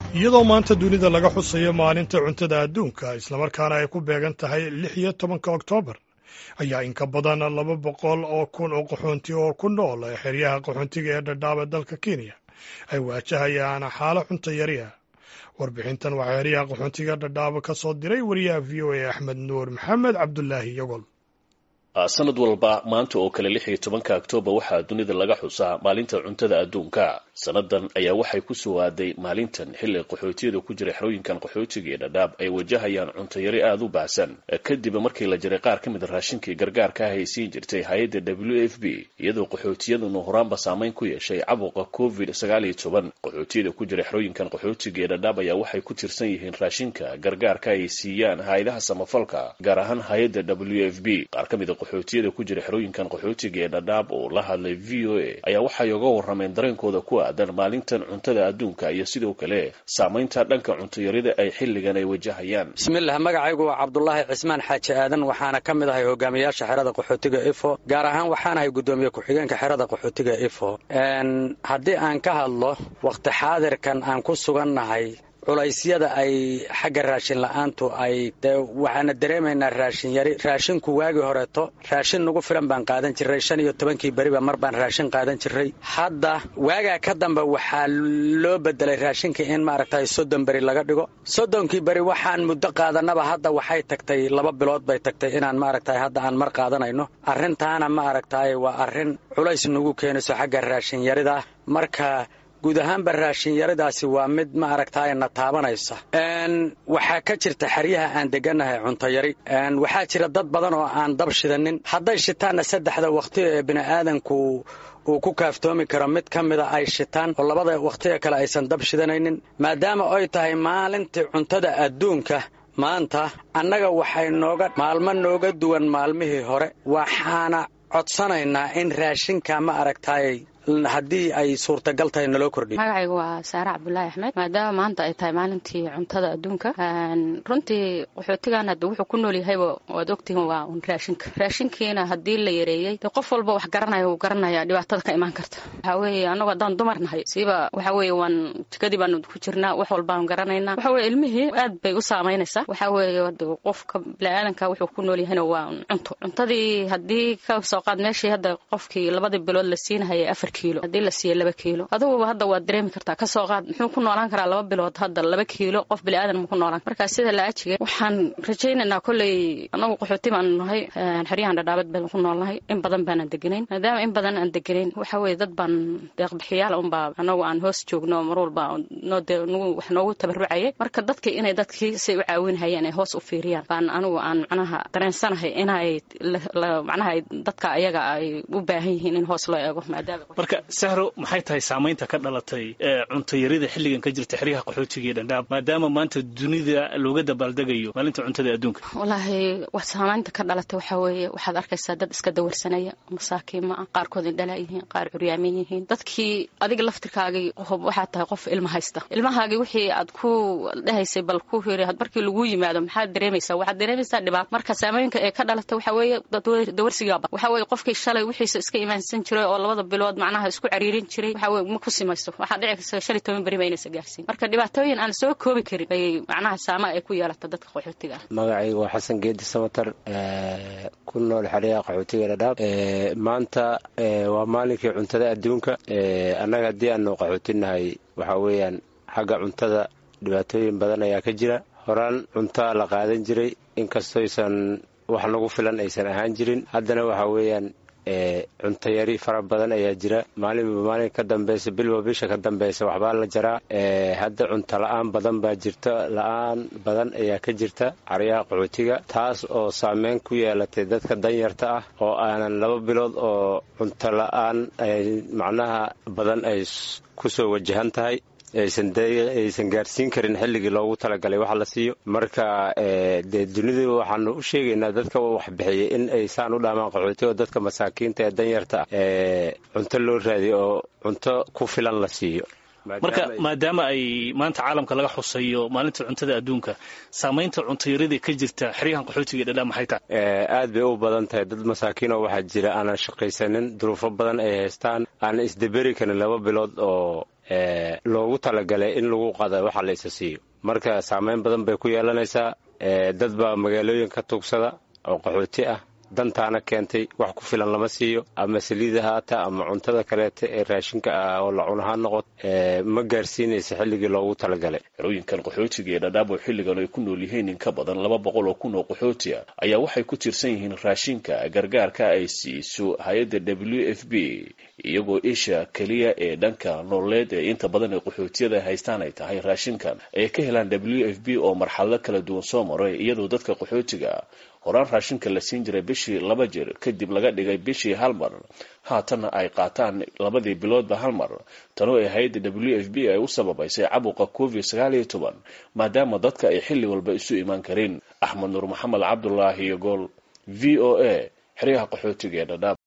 iyadoo maanta dunida laga xusayo maalinta cuntada adduunka islamarkaana ay ku beegan tahay lix iyo tobanka oktoobar ayaa in ka badan laba boqol oo kun oo qaxoonti oo ku nool xeryaha qaxoontiga ee dhadhaaba dalka kenya ay waajahayaan xaalo cunto yari ah warbixintan waxaa xeryaha qaxoontiga dhadhaaba ka soo diray wariyaha v o a axmed nuur maxamed cabdulaahi yogol sanad walba maanta oo kale lix iyo tobanka oktoobar waxaa dunida laga xusaa maalinta cuntada adduunka sannadan ayaa waxay ku soo aaday maalintan xilli qaxootiyada ku jira xerooyinkan qaxootiga ee dhadhaab ay wajahayaan cuntayari aada u baahsan kadib markii la jiray qaar ka mid a raashinkii gargaarka ah ay siin jirtay hay-adda w f b iyadoo qaxootiyadunu horaanba saameyn ku yeeshay cabuqa covid sagaal iyo toban qaxootiyada ku jira xerooyinkan qaxootiga ee dhadhaab ayaa waxay ku tirsan yihiin raashinka gargaarka ay siiyaan hay-adaha samafalka gaar ahaan hay-adda w f b qaar ka mid a qaxootiyada ku jira xerooyinkan qaxootiga ee dhadhaab oo la hadlay v o a ayaa waxay oga warrameen dareenkooda ku aadan maalintan cuntada adduunka iyo sidoo kale saamaynta dhanka cuntayarida ay xilligan ay wajahayaan bismillaah magacaygu waa cabdulaahi cismaan xaaji aadan waxaana ka mid ahay hogaamiyaasha xerada qaxootiga ifo gaar ahaan waxaanahay guddoomiye ku-xigeenka xerada qaxootiga ifo haddii aan ka hadlo wakhti xaadirkan aan ku sugannahay culaysyada ay xagga raashin la'aantu ay waxaana dareemaynaa raashin yari raashinku waagii horeeto raashin nagu filan baan qaadan jiray shan iyo tobankii beriba mar baan raashin qaadan jiray hadda waagaa ka dambe waxaa loo bedelay raashinka in maaragtay soddon beri laga dhigo soddonkii beri waxaan muddo qaadanaba hadda waxay tagtay laba bilood bay tagtay inaan maaragtay hadda aan mar qaadanayno arrintaana maaragtay waa arrin culays nagu keenayso xagga raashin yarida marka guud ahaanba raashinyaradaasi waa mid ma aragtaay na taabanaysa waxaa ka jirta xeryaha aan degannahay cuntayari waxaa jira dad badan oo aan dab shidanin hadday shitaanna saddexda wakhti ee bini'aadanku uu ku kaaftoomi karo mid ka mida ay shitaan oo labada wakhtiga kale aysan dab shidanaynin maadaama ay tahay maalintii cuntada adduunka maanta annaga waxay nooga maalmo nooga duwan maalmihii hore waxaana codsanaynaa in raashinka ma aragtaay haddii ay suurtagal tahay naloo kordhiy magacaygu waa saare cabdulaahi axmed maadaama maanta ay tahay maalintii cuntada adduunka runtii qaxootigan hadda wuxuu ku nool yahayba waad ogtihiin waa un raashinka raashinkiina haddii la yareeyey de qof walba wax garanaya uu garanaya dhibaatada ka imaan karta waxaa weeye annagu haddaan dumar nahay siiba waxaa weeye waan jikadii baanu ku jirnaa wax walbaan garanaynaa waxa weye ilmihii aad bay u saamaynaysaa waxaa weeye qofka biniaadanka wuxuu ku nool yahayna waa cunto cuntadii haddii ka soo qaad meeshii hadda qofkii labadii bilood la siinahayay afar hadii la siiya laba kiilo aduguba hadda waad dareemi kartaa kasoo qaad muxuu ku noolaan karaa laba bilood hadda laba kiilo qof biniaadan mu ku noolaan markaa sida la ajiga waxaan rajaynaynaa kolley anagu qaxooti baanu nahay xeryahan dhadhaabad baan ku noolnahay in badan baanaan deganayn maadaama in badan aan deganayn waxa weye dad baan deeqbixiyaal unbaa anagu aan hoos joogno mar walba wax noogu tabarucayay marka dadkii inay dadkii say u caawinhayeen ay hoos u fiiriyaan baan anigu aan macnaha dareensanahay inay macnaha dadka ayaga ay u baahan yihiin in hoos loo eego maadaama marka sahro maxay tahay saamaynta ka dhalatay cuntayarida xilligan ka jirta xeryaha qaxootiga ee dhandhaab maadaama maanta dunida looga dabaaldegayo maalinta cuntada adduunka wallaahi wax saamaynta ka dhalatay waxaa weeye waxaad arkaysaa dad iska dawarsanaya masaakiin ma ah qaarkood indhalaa yihiin qaar curyaamin yihiin dadkii adiga laftirkaagii waxaad tahay qof ilma haysta ilmahaagii wixii aad ku dhehaysay bal ku hiri markii lagu yimaado maxaad dareemaysaa waxaad dareemaysaa dhibaato marka saamooyinka ee ka dhalatay waxaa weeye dawarsigaaba waxaa weeye qofkii shalay wixiisa iska imaansan jiray oo labada bilood macnaha isku cariirin jiray waxa weye ma ku simayso waxaa dhici karta shan iyo toban beri ba inaysa gaarsiin marka dhibaatooyin aan soo koobi karin bay macnaha saama ay ku yeelata dadka qaxootiga ah magacaygu waa xasan geedi samatar ku nool xeryaha qaxootiga dhadhaab maanta waa maalinkii cuntada adduunka annaga haddii aanu qaxootinahay waxaa weeyaan xagga cuntada dhibaatooyin badan ayaa ka jira horaan cuntaa la qaadan jiray inkastoysan wax nagu filan aysan ahaan jirin haddana waxaa weeyaan cuntayari fara badan ayaa jira maalinba maalin ka dambeysa bilba bisha ka dambeysa waxbaa la jaraa hadda cunto la-aan badan baa jirta la-aan badan ayaa ka jirta caryaha qaxootiga taas oo saameyn ku yeelatay dadka danyarta ah oo aanan laba bilood oo cunto la-aan macnaha badan ay kusoo wajahan tahay aysan gaarsiin karin xilligii loogu talagalay wax la siiyo marka dee dunida waxaanu u sheegaynaa dadka waxbixiyay in ay saan u dhaamaan qaxooti oo dadka masaakiinta ee danyarta ah cunto loo raadiyo oo cunto ku filan la siiyo marka maadaama ay maanta caalamka laga xusayo maalinta cuntada adduunka saamaynta cuntayaradii ka jirta xeryahan qaxootiga dhadhaa maxay tahay aad bay u badan tahay dad masaakiinoo waxaa jira aanan shaqaysanin duruufo badan ay haystaan aanan isdaberi karin laba bilood oo loogu talagalay in lagu qada waxa la isa siiyo marka saameyn badan bay ku yeelanaysaa dad baa magaalooyin ka tuugsada oo qaxooti ah dantaana keentay wax ku filan lama siiyo ama saliida haata ama cuntada kaleeta ee raashinka ah oo la cunaha noqot ma gaarsiinaysa xilligii loogu talagalay xerooyinkan qaxootiga ee dhadhaab oo xilligan ay ku nool yihiin in ka badan laba boqol oo kun oo qaxooti ah ayaa waxay ku tirsan yihiin raashinka gargaarka ay siiso hay-adda w f b iyagoo isha keliya ee dhanka nololeed ee inta badan ee qaxootiyada haystaan ay tahay raashinkan ay ka helaan w f b oo marxalado kala duwan soo maray iyadoo dadka qaxootiga horaan raashinka la siin jiray bishii laba jir kadib laga dhigay bishii hal mar haatanna ay qaataan labadii biloodba hal mar tanoo ay hay-adda w f b ay u sababaysay cabuqa covid sagaal iyo toban maadaama dadka ay xilli walba isu imaan karin axmed nuur maxamed cabdulaahi iyo gool v o a xeryaha qaxootiga ee dhadhaab